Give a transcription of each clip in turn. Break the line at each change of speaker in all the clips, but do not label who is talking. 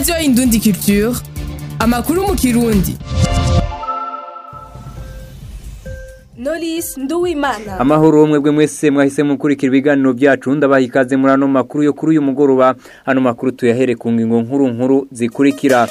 radiyo indundi culture amakuru mu kirundi
Knowless Nduwimana
amahoro mwebwe mwese mwahise mukurikira ibiganiro byacu ndabaha ikaze muri ano makuru yo kuri uyu mugoroba ano makuru tuyahere ku ngingo nkuru nkuru zikurikira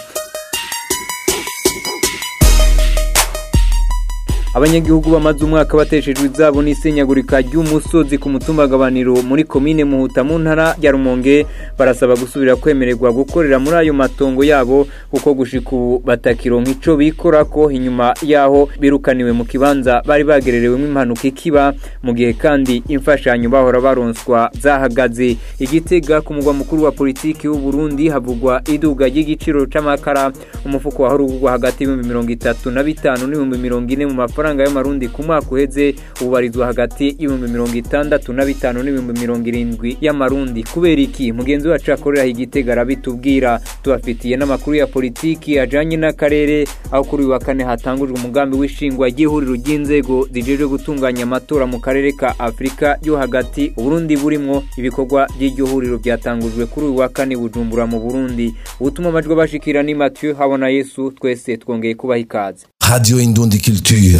abanyagihugu bamaze umwaka bateshejwe izabo n'isenyagurika ry'umusozi ku mutumbagabaniro muri komine muhuta mu ntara ya rumonge barasaba gusubira kwemererwa gukorera muri ayo matongo yabo kuko gushika ubu batakironka ico bikorako inyuma yaho birukaniwe mu kibanza bari bagererewemo impanuka ikiba mu gihe kandi imfashanyo bahora baronswa zahagaze igitega ku mugwa mukuru wa politiki w'u Burundi havugwa iduga ry'igiciro c'amakara umufuko wahora ugurwa hagati y'ibihumbi mirongo itatu na bitanu n'ibihumbi mirongo ine mu mafaranga amafaranga y'amarundi ku mwaka uheze ubarizwa hagati y'ibihumbi mirongo itandatu na bitanu n'ibihumbi mirongo irindwi y'amarundi kubera iki mugenzi wacu akorera igitega arabitubwira tubafitiye n'amakuru ya politiki ajanye n'akarere aho kuri uyu wa kane hatangujwe umugambi w'ishingwa ry'ihuriro ry'inzego zijejwe gutunganya amatora mu karere ka afurika yo hagati uburundi burimwo ibikorwa by'iryo huriro byatangujwe kuri uyu wa kane bujumbura mu burundi ubutuma amajwi bashikira ni mathieu habona yesu twese twongeye kubaha ikaze
Radio Indundi Culture.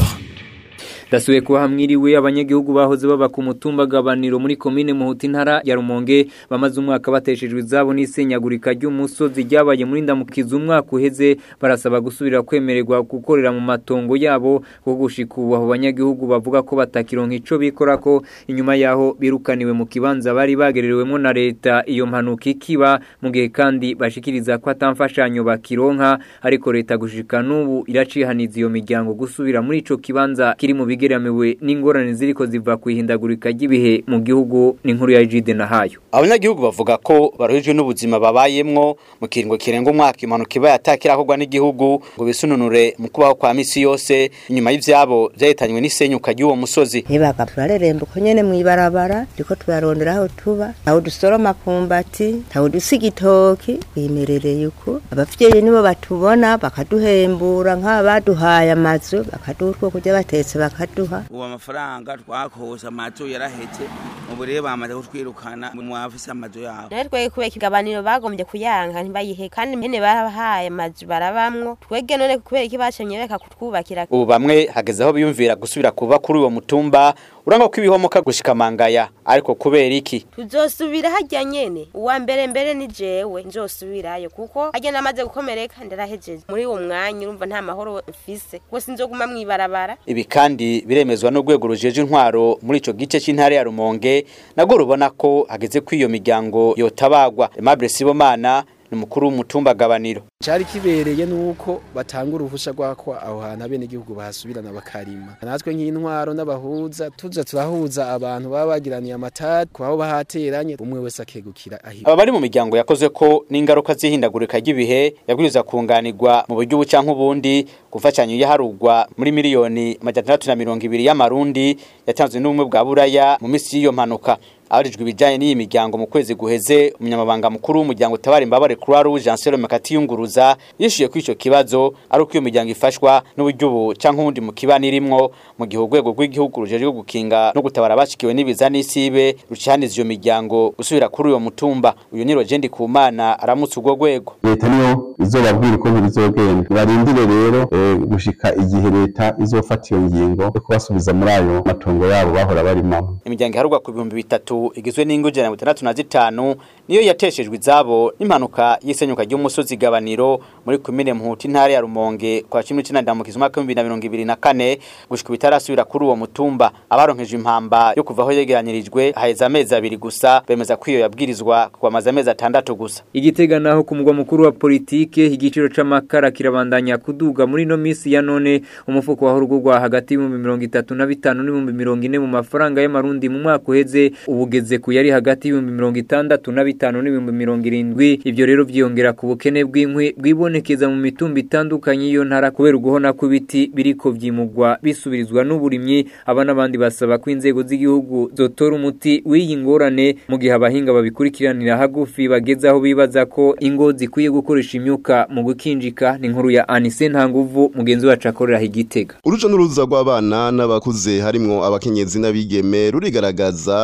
dasuye kuba hamwiriwe abanyagihugu bahoze baba ku mutumba gabaniro muri komine muhuta intara ya rumonge bamaze umwaka bateshejwe izabo n'isenyagurika ry'umusozi ryabaye muri ndamukiza umwaka uheze barasaba gusubira kwemererwa gukorera mu matongo yabo kuko gushika ubu abo banyagihugu bavuga ko batakironka ico bikorako inyuma yaho birukaniwe mu kibanza bari bagererewemo na leta iyo mpanuka ikiba mu gihe kandi bashikiriza ko atamfashanyo bakironka ariko leta gushika n'ubu iracihaniza iyo miryango gusubira muri ico kibanza kiri mu bigeramiwe n'ingorane ziriko ziva ku ihindagurika ry'ibihe mu gihugu n'inkuru ya Ejide na hayo
abanyagihugu bavuga ko baruhijwe n'ubuzima babayemwo mu kiringo kirenga umwaka impanuka iba yatakirakorwa n'igihugu ngo bisununure mu kubaho kwa misi yose inyuma y'ivyabo vyahitanywe n'isenyuka ry'uwo musozi
ntibaga turareremba uko nyene mw'ibarabara turiko turarondera aho tuba ntawe dusoroma kumbati ntawe dusa igitoki bimerereye uko abavyeyi nibo batubona bakaduhembura nk'abaduhaye amazu bakaduha utwo kurya batetse bakaduha
ubu amafaranga twakose amazu yarahetse ubu rero bamaze kutwirukana mu bafise amazu yabo
nawe twege kubera ikigabaniro bagombye kuyanka ntibayihe kandi mpene barabahaye amazu barabamwo twege none kubera iki bacemye beka kutwubakira
ubu bamwe hageze aho biyumvira gusubira kuba kuri uwo mutumba uranga ko ibihomoka gushika mangaya ariko kubera iki
tuzosubira hajya nyene uwa mbere mbere ni jewe nzosubirayo kuko hajya namaze gukomereka ndarahejeje muri uwo mwanya urumva nta mahoro mfise kuko sinzoguma mw'ibarabara
ibi kandi biremezwa n'urwego rujeje intwaro muri ico gice c'intara ya Rumonge nago rubona ko hageze ko iyo miryango yotabagwa Aimable Sibomana ni mukuru w'umutumba gabaniro
cyari kibereye nuko batanga uruhusha rwako aho hantu abene igihugu bahasubirana bakarima natwe nk'intwaro n'abahuza tuza turahuza abantu baba bagiraniye amatati kubaho bahateranye umwe wese akegukira ahiwe
aba bari mu miryango yakoze ko n'ingaruka z'ihindagurika ry'ibihe yabwiriza kunganirwa mu buryo ubu canke ubundi gufashanyo yaharugwa muri miliyoni majana atandatu na mirongo ibiri y'amarundi yatanzwe n'ubumwe bwa buraya mu minsi y'iyo mpanuka abarijwe ibijanye n'iyi miryango mu kwezi guheze umunyamabanga mukuru w'umuryango utabara imbabare Croix Rouge Anselo Makati yunguruza yishuye ko ico kibazo ari uko iyo miryango ifashwa n'uburyo ubu canke ubundi mu kibani irimwo mu gihe urwego rw'igihugu rujeje gukinga no gutabara abashikiwe n'ibiza n'isibe rucihaniza iyo miryango gusubira kuri uyo mutumba uyu ni Rogendi Kumana aramutse urwo rwego
leta niyo izobabwira uko bizogenda barindire rero eh, gushika igihe leta izofata iyo ngingo yo kubasubiza muri ayo matongo yabo bahora barimamo
imiryango iharugwa ku bihumbi bitatu igizwe n'ingo ijana na mirongo itandatu na zitanu niyo yateshejwe izabo n'impanuka y'isenyuka ry'umusozi gabaniro muri komine muhuta intara ya rumonge kwa cumi n'icenda ndamukiza umwaka w'ibihumbi bibiri na mirongo ibiri na kane gushika bitarasubira kuri uwo mutumba abaronkeje impamba yo kuva aho yegeranyirijwe haheze amezi abiri gusa bemeza ko iyo yabwirizwa kwamaza amezi atandatu gusa
igitega naho ku mugwa mukuru wa politike igiciro c'amakara kirabandanya kuduga muri no misi ya none umufuko waho urugurwa hagati y'ibihumbi mirongo itatu na bitanu n'ibihumbi mirongo ine mu mafaranga y'amarundi mu mwaka uheze ubugeze ku yari hagati y'ibihumbi mirongo itandatu na bitanu n'ibihumbi mirongo irindwi ivyo rero vyiyongera ku bukene bw'inkwi bwibonekeza mu mitumba itandukanye y'iyo ntara kubera uguhona kw'ibiti biriko vyimugwa bisubirizwa n'uburimyi aba n'abandi basaba ko inzego z'igihugu zotora umuti w'iyi ngorane mu gihe abahinga babikurikiranira hagufi bageze aho bibaza ko ingo zikwiye gukoresha imyuka mu gukinjika ni inkuru ya Anise Ntanguvu mugenzi wacu akorera igitega
uruja n'uruza rw'abana n'abakuze harimwo abakenyezi n'abigeme rurigaragaza mu gisagara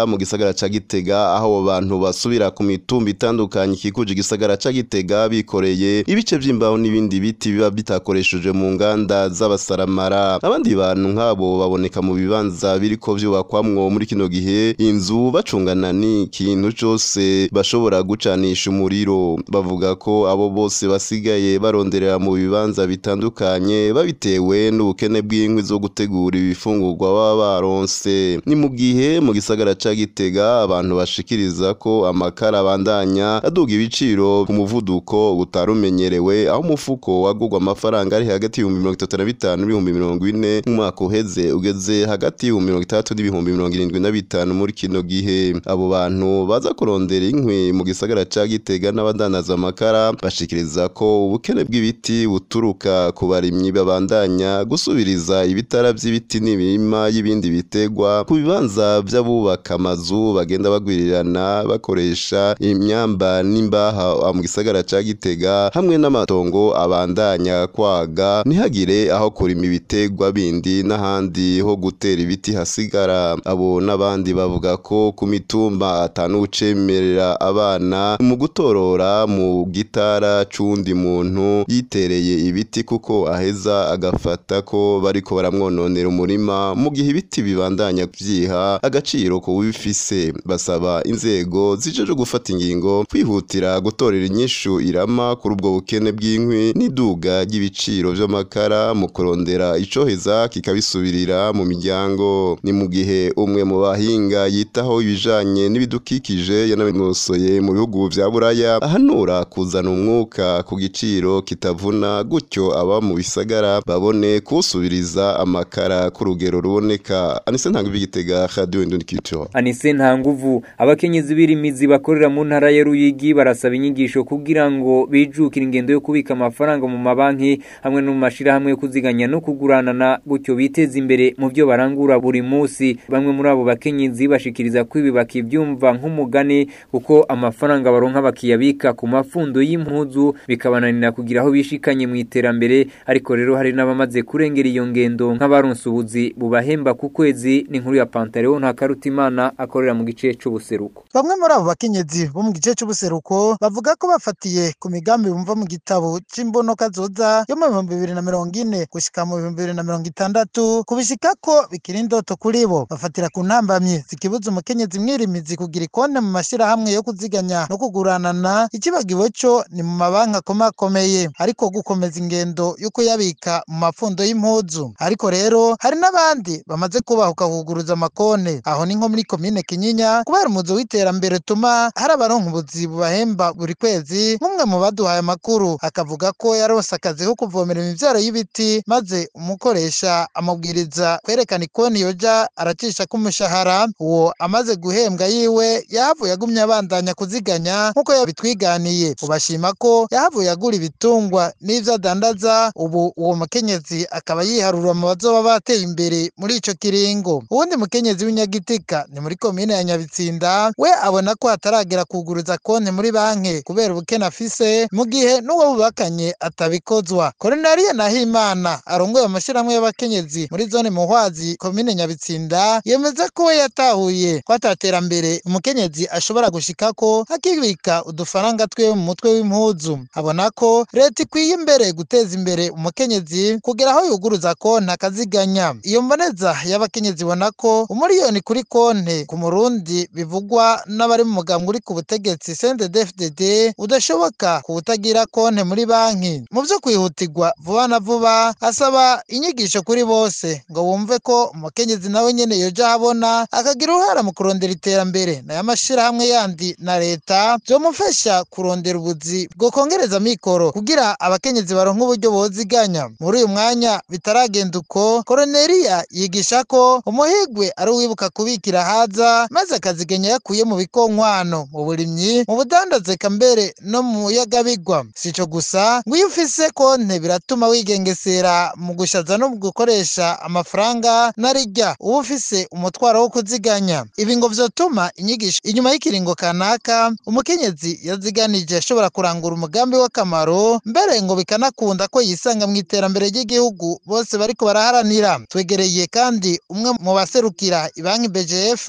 gisagara ca Gitega aho abo bantu basubira ku mitumba itandukanye ikikuje igisagara ca Gitega bikoreye ibice vy'imbaho n'ibindi biti biba bitakoresheje mu nganda z'abasaramara abandi bantu nk'abo baboneka mu bibanza biriko vyubakwamwo muri kino gihe inzu bacungana n'ikintu cose bashobora gucanisha umuriro bavuga ko abo bose basigaye baronderera mu bibanza bitandukanye babitewe n'ubukene bw'inkwi zo gutegura ibifungurwa baba baronse ni mu gihe mu gisagara ca Gitega abantu bashikiriza ko amakara abandanya aduga ibiciro ku muvuduko utarumenyerewe aho umufuko wagurwa amafaranga ari hagati y'ibihumbi mirongo itatu na bitanu n'ibihumbi mirongo ine mu mwaka uheze ugeze hagati y'ibihumbi mirongo itandatu n'ibihumbi mirongo irindwi na bitanu muri kino gihe abo bantu baza kurondera inkwi mu gisagara ca Gitega n'abadandaza amakara bashikiriza ko ubukene bw'ibiti buturuka ku barimyi babandanya gusubiriza ibitara vy'ibiti n'imirima y'ibindi bitegwa ku bibanza vy'abubaka amazu bagenda bagwirirana bakoresha imyamba n'imbaha mu gisagara ca Gitega hamwe n'amatongo abandanya kwaga ntihagire aho kurima ibitegwa bindi n'ahandi ho gutera ibiti hasigara abo n'abandi bavuga ko ku mitumba atanu ucemerera abana mu gutorora mu gitara c'undi muntu yitereye ibiti kuko aheza agafata ko bariko baramwononera umurima mu gihe ibiti bibandanya vyiha agaciro ku bifise basaba inzego zijeje gufata ingingo kwihutira gutorera inyishu irama kuri ubwo bukene bw'inkwi n'iduga ry'ibiciro vy'amakara mu kurondera icoheza kikabisubirira mu miryango ni mu gihe umwe mu bahinga yitaho ibijanye n'ibidukikije yanabinosoye mu bihugu vya buraya ahanura kuzana umwuka ku giciro kitavuna gutyo aba mu bisagara babone kuwusubiriza amakara ku rugero ruboneka anise ntabwo igitega radio indonikico
Anise nta nguvu abakenyezi birimizi bakorera mu ntara ya Ruyigi barasaba inyigisho kugira ngo bijukire ingendo yo kubika amafaranga mu mabanki hamwe no mu mashirahamwe yo kuziganya no kuguranana gutyo biteza imbere mu byo barangura buri munsi bamwe muri abo bakenyezi bashikiriza ko ibi bakivyumva nk'umugani kuko amafaranga baronka bakiyabika ku mafundo y'impuzu bikabananira kugira aho bishikanye mu iterambere ariko rero hari n'abamaze kurengera iyo ngendo nk'abaronse ubuzi bubahemba ku kwezi n'inkuru ya Pantaleo nta karutimana akorera mu gice c'ubuseruko
Bamwe muri abo bakenyezi bo mu gice c'ubuseruko bavuga ko bafatiye ku migambi bumva mu gitabo c'imbonoka zoza yo mu bihumbi bibiri na mirongo ine gushika mu bihumbi bibiri na mirongo itandatu kubishika ko bikiri indoto kuri bo bafatira ku ntambamyi zikibuza umukenyezi mwirimizi kugira ikonte mu mashirahamwe yo kuziganya no kuguranana ikibagiwe co ni mu mabanki akomakomeye ariko gukomeza ingendo yo kuyabika mu mapfundo y'impuzu ariko rero hari n'abandi bamaze kubahuka kuguruza amakone aho ni nko muri komine kinyinya kubera umuzo w'iterambere utuma hari abaronka ubuzi bubahemba buri kwezi nk'umwe mu baduhaye amakuru akavuga ko yaronse akazi ko kuvomera imivyaro y'ibiti maze umukoresha amubwiriza kwerekana ikoni yoja aracisha k'umushahara uwo amaze guhembwa yiwe yahavuye agumye abandanya kuziganya nk'uko yabitwiganiye ubashima ko yahavuye agura ibitungwa n'ivyo adandaza ubu uwo mukenyezi akaba yiharura mu bazoba bateye imbere muri ico kiringo uwundi mukenyezi w'inyagitika ni muri komine ya nyabitsinda we abona ko hataragera kuguruza konti muri banki kubera ubukene afise mu gihe n'uwo bubakanye atabikozwa koronariye nahimana arongoye amashirahamwe y'abakenyezi muri zone muhwazi komine nyabitsinda yemeza ko we yatahuye ko ataterambere umukenyezi ashobora gushikako akibika udufaranga twiwe mu mutwe w'impuzu abona ko leta ikwiye imbere guteza imbere umukenyezi kugera aho yuguruza konti akaziganya iyo mboneza y'abakenyezi ibona ko umuriyoni kuri konti ku murundi bivugwa n'abari mu mugambwe uri ku butegetsi CNDD-FDD udashoboka ku utagira konti muri banki mu byo kwihutirwa vuba na vuba asaba inyigisho kuri bose ngo bumve ko umukenyezi nawe nyene yoja ahabona akagira uruhara mu kurondera iterambere nayo amashirahamwe yandi na leta vyomufasha kurondera ubuzi bwo kongereza mikoro kugira abakenyezi baronka uburyo boziganya muri uyu mwanya bitaragenda uko koroneriya yigisha ko umuhigwe ari uwibuka kubikira haza maze akaziganya yakuye mu bikonkwano mu burimyi mu budandaze eka mbere no mu yagabigwa sico gusa ngo iyo ufise konte biratuma wigengesera mu gushaza no mu gukoresha amafaranga narirya uba ufise umutwaro wo kuziganya ibi ngo vyotuma inyigisho inyuma y'ikiringo kanaka umukenyezi yaziganije ashobora kurangura umugambi w'akamaro mbere ngo bikanakunda ko yisanga mu iterambere ry'igihugu bose bariko baraharanira twegereye kandi umwe mu baserukira ibanki BGF ikorera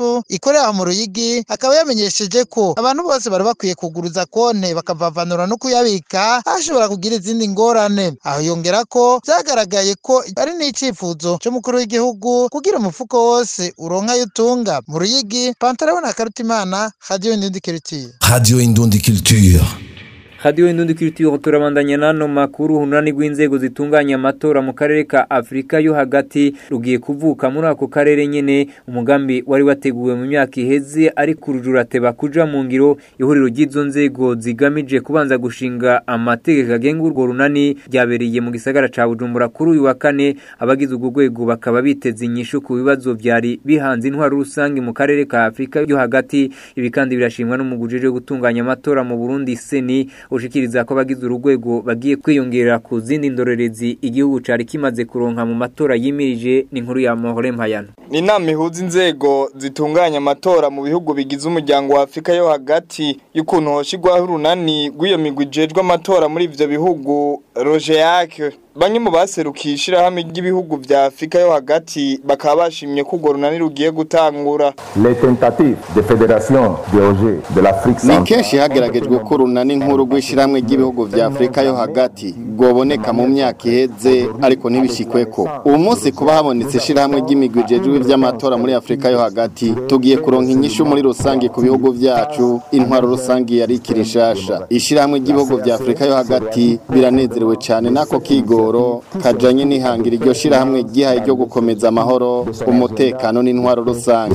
akorera mu ruyigi akaba yamenyesheje ko abantu bose bari bakwiye kuguruza konte bakavavanura no kuyabika hashobora kugira izindi ngorane aho yongera ko vyagaragaye ko ari n'icifuzo c'umukuru w'igihugu kugira umufuko wose uronka ayo utunga mu ruyigi pantaleon na karutimana radio indindikiritiye
Radio Indundi Culture.
Radio Indundi Culture turabandanya nano makuru hunani rw'inzego zitunganya amatora mu karere ka Afrika yo hagati rugiye kuvuka muri ako karere nyene umugambi wari wateguwe mu myaka iheze ari kurujura teba kuja mu ngiro ihuriro ry'izo nzego zigamije kubanza gushinga amategeko agenga urwo runani ryabereye mu gisagara ca Bujumbura kuri uyu wa kane abagize urwo rwego bakaba biteze inyishu ku bibazo vyari bihanze intwaro rusange mu karere ka Afrika yo hagati ibi kandi birashimwa n'umugujije gutunganya amatora mu Burundi seni ushikiriza ko abagize urugwego bagiye kwiyongera ku zindi ndorerezi igihugu cari kimaze kuronka mu matora yimirije n'inkuru ya Mahore Mpayano
ni inama ihuza inzego zitunganya amatora mu bihugu bigize umuryango wa Afrika yo hagati y'ukuntu hoshigwaho urunani rw'iyo migwi ijejwe amatora muri ivyo bihugu Rogeac bamwe mu baserukiye ishirahamwe ry'ibihugu vya Afrika yo hagati bakaba bashimye ko urwo runani rugiye gutangura
Les tentatives de fédération DOG de l'Afrique
ni kenshi hageragejwe ko urunani nkuru rw'ishyirahamwe ry'ibihugu vya Afrika yo hagati rwoboneka mu myaka iheze ariko ntibishikweko ubu munsi kuba habonetse ishirahamwe ry'imigwi ijejwe ivy'amatora muri Afrika yo hagati tugiye kuronka inyishu muri rusange ku bihugu vyacu intwaro rusange yari ikiri nshasha ishirahamwe ry'ibihugu vya Afrika yo hagati biranezerewe cane nako kigo kigoro kajanye nihangira iryo shirahamwe gihaye ryo gukomeza amahoro umutekano n'intwaro rusange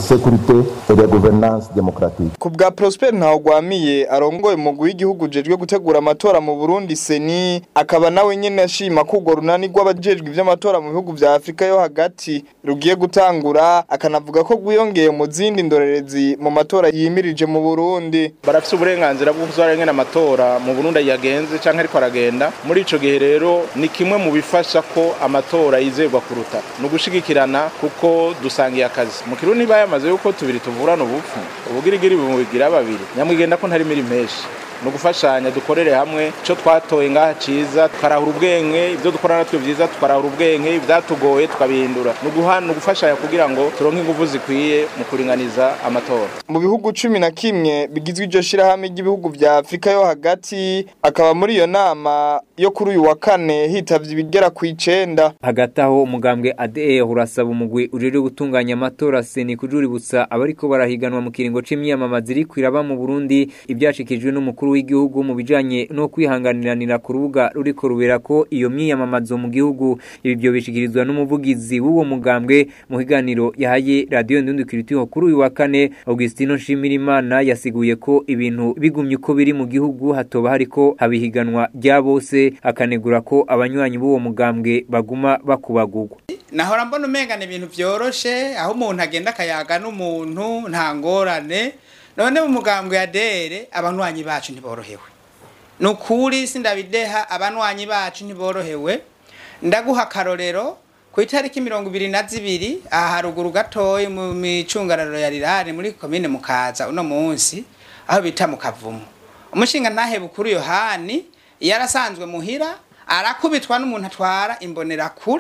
ku bwa Prosper Ntawugwamiye arongoye umugwi w'igihugu ujejwe gutegura amatora mu Burundi seni akaba nawe nyene ashima ko urwo runani rw'abajejwe ivy'amatora mu bihugu vya Afrika yo hagati rugiye gutangura akanavuga ko rwiyongeye mu zindi ndorerezi mu matora yimirije mu Burundi
barafise uburenganzira bwo kuzarengana amatora mu Burundi yagenze canke ariko aragenda muri ico gihe rero ni kimwe mu bifasha ko amatora yizerwa kuruta ni ugushigikirana kuko dusangiye akazi mu kirundi niba yamaze yuko tubiri tuvurana ubupfu ubugirigiri bumubigira babiri nyamwigenda ko ntari mirimo menshi ni ugufashanya dukorere hamwe icyo twatoye ngaha cyiza tukarahura ubwenge ibyo dukora natwe byiza tukarahura ubwenge ibyatugoye tukabihindura ni ugufashanya kugira ngo turonke ingufu zikwiye mu kuringaniza amatora
mu bihugu cumi na kimwe bigizwe iryo shyirahamwe ry'ibihugu bya afurika yo hagati akaba muri iyo nama yo kuri uyu wa kane hitavye ibigera ku icenda
hagati aho umugambwe ADE urasaba umugwi ujejwe gutunganya amatora seni kujuributsa abariko barahiganwa mu kiringo c'imyamamaza iri kwiraba mu Burundi ibyashikijwe n'umukuru w'igihugu mu bijanye no kwihanganiranira ku rubuga ruriko rubera ko iyo myiyamamazo mu gihugu ibi byo bishikirizwa n'umuvugizi w'uwo mugambwe mu higaniro yahaye radio ndundukiritiho kuri uyu wa kane Augustino Nshimirimana yasiguye ko ibintu bigumye uko biri mu gihugu hatoba hariko habihiganwa rya bose akanegura ko abanywanyi b'uwo mugambwe baguma bakubagurwa
nahora mbona umengana ibintu byoroshe aho umuntu agenda akayaga n'umuntu nta ngorane none mu mugambwe ya dere abanywanyi bacu ntiborohewe ni ukuri sindabideha abanywanyi bacu ntiborohewe ndaguha akarorero ku itariki mirongo ibiri na zibiri aha haruguru gatoya mu micungararo ya rirare muri komine mukaza uno munsi aho bita mu kavumu umushinga ntahe bukuru yohani yarasanzwe muhira arakubitwa n'umuntu atwara imbonerakure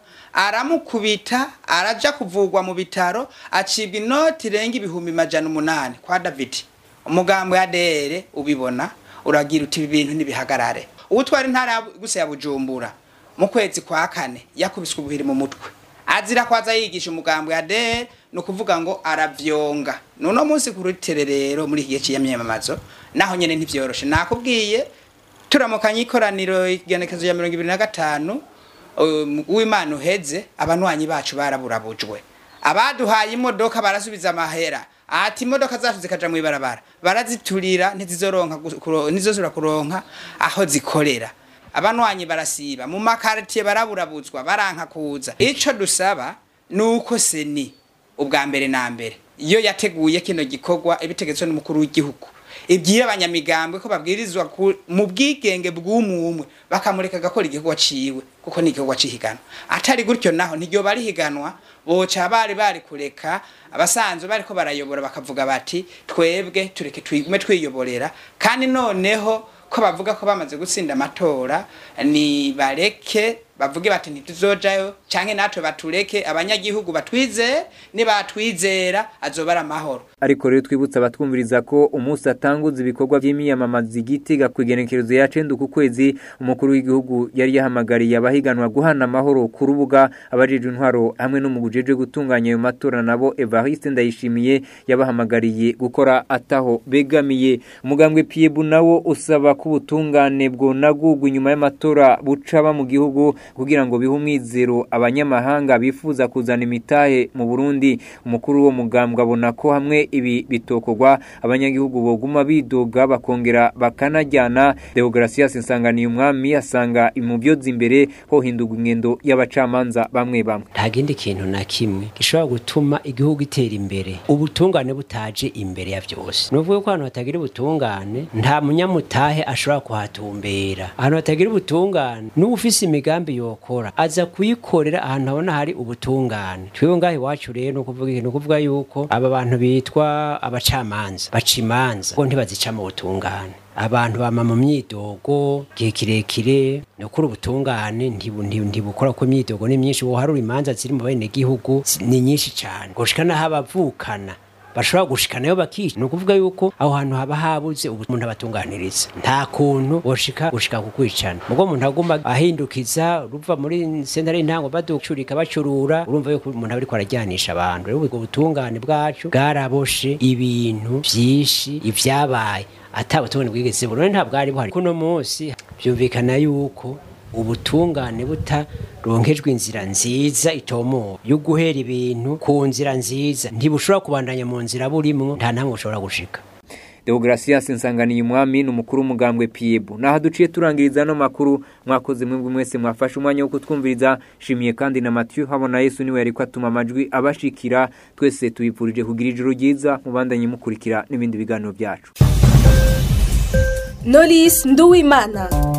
aramukubita araja kuvugwa mu bitaro acibwa inoti irenga ibihumbi majana umunani kwa davidi umugambo ya dere ubibona uragira uti ibi bintu ntibihagarare uwutwara intara gusa ya bujumbura mu kwezi kwa kane yakubiswe ubuhiri mu mutwe azira kwaza yigisha umugambo ya dere ni ukuvuga ngo aravyonga nuno munsi ku rutererero muri iki gihe cy'iyamyamamazo naho nyene ntivyoroshe nakubwiye turamukanye ikoraniro igenekezo ya mirongo ibiri na gatanu w'imana uheze abanywanyi bacu baraburabujwe abaduhaye imodoka barasubiza amahera ati imodoka zacu zikaja mu ibarabara baraziturira ntizizoronka ntizozura kuronka aho zikorera abanywanyi barasiba mu makaritiye baraburabuzwa baranka kuza ico dusaba nuko seni ubwa mbere na mbere iyo yateguye kino gikorwa ibitegetswe n'umukuru w'igihugu ibwira abanyamigambwe ko babwirizwa mu bwigenge bw'umwe bakamureka agakora igikorwa ciwe kuko ni igikorwa cihiganwa atari gutyo naho ntiryo bari higanwa boca bari bari kureka abasanzwe bariko barayobora bakavuga bati twebwe tureke twigume twiyoborera kandi noneho ko bavuga ko bamaze gutsinda amatora ni bareke bavuge bati ntituzojayo canke natwe batureke abanyagihugu batwizere nibatwizera azoba ari amahoro
ariko rero twibutsa abatwumviriza ko umunsi atanguza ibikorwa by'imyamamaza igitega ku igenekerezo ya cenda ku kwezi umukuru w'igihugu yari yahamagariye abahiganwa guhana amahoro ku rubuga abajejwe intwaro hamwe n'umugujejwe gutunganya ayo matora nabo Evariste Ndayishimiye yabahamagariye gukora ataho begamiye umugambwe Piebu nawo usaba ko ubutungane bwonagurwa inyuma y'amatora bucaba mu gihugu kugira ngo bihe umwizero abanyamahanga bifuza kuzana imitahe mu Burundi umukuru wo mugambwe abona ko hamwe ibi bitokorwa abanyagihugu boguma bidoga bakongera bakanajyana Deogratias Nsanganiye umwami asanga imuvyoza imbere ho hindurwa ingendo y'abacamanza bamwe bamwe
nta kindi kintu na kimwe gishobora gutuma igihugu itera imbere ubutungane butaje imbere ya byose ni ukuvuga ko ahantu hatagira ubutungane nta munyamutahe ashobora kuhatumbera ahantu hatagira ubutungane n'ufise imigambi yokora aza kuyikorera ahantu habona hari ubutungane twebwe ngaho iwacu rero ni ukuvuga ikintu ukuvuga yuko aba bantu bitwa abacamanza baca imanza ngo ntibazica mu butungane abantu bama mu myidogo gihe kirekire ni ukuri ubutungane ntibu- ntibu- ntibukora ko imyidogo ni myinshi woharura imanza ziri mu bene gihugu ni nyinshi cyane gushika n'aho abavukana bashobora gushikanayo bakica ni ukuvuga yuko aho hantu haba habuze ubu umuntu abatunganiriza nta kuntu boshika gushika ku kwicana mugo umuntu aguma ahindukiza ruva muri sentare y'intango baducurika bacurura urumva yuko umuntu aba ariko arajyanisha abantu rero ubwo butungane bwacu bwaraboshe ibintu byinshi ibyabaye atabutungane bwigeze burone ntabwo ari buhari kuno munsi byumvikana yuko ubutungane butaronkejwe inzira nziza itomowe yo guhera ibintu ku nzira nziza ntibushobora kubandanya mu nzira burimwo nta namwe bushobora gushika
Deogratias Nsanganiye umwami ni umukuru w'umugambwe Piebu naho duciye turangiriza no makuru mwakoze mwebwe mwese mwafashe umwanya wo kutwumviriza shimiye kandi na Mathieu habona Yesu niwe yariko atuma amajwi abashikira twese tuyipfurije kugira ijoro ryiza mubandanye mukurikira n'ibindi biganiro byacu
Knowless Nduwimana